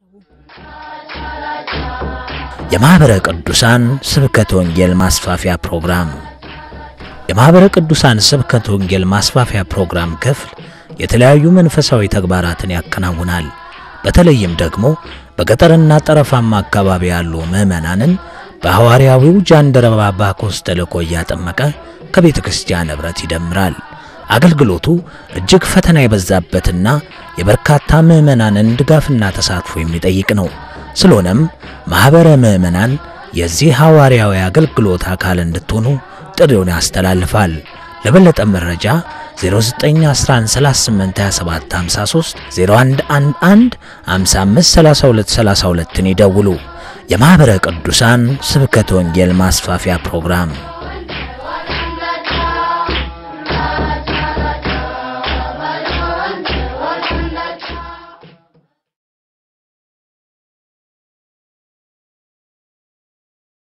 የማኅበረ ቅዱሳን ስብከተ ወንጌል ማስፋፊያ ፕሮግራም የማኅበረ ቅዱሳን ስብከተ ወንጌል ማስፋፊያ ፕሮግራም ክፍል የተለያዩ መንፈሳዊ ተግባራትን ያከናውናል። በተለይም ደግሞ በገጠርና ጠረፋማ አካባቢ ያሉ ምዕመናንን በሐዋርያዊው ጃንደረባ ባኮስ ተልእኮ እያጠመቀ ከቤተ ክርስቲያን ኅብረት ይደምራል። አገልግሎቱ እጅግ ፈተና የበዛበትና የበርካታ ምዕመናንን ድጋፍና ተሳትፎ የሚጠይቅ ነው። ስለሆነም ማኅበረ ምዕመናን የዚህ ሐዋርያዊ አገልግሎት አካል እንድትሆኑ ጥሪውን ያስተላልፋል። ለበለጠ መረጃ 0911382753 0111 553232ን ይደውሉ። የማኅበረ ቅዱሳን ስብከተ ወንጌል ማስፋፊያ ፕሮግራም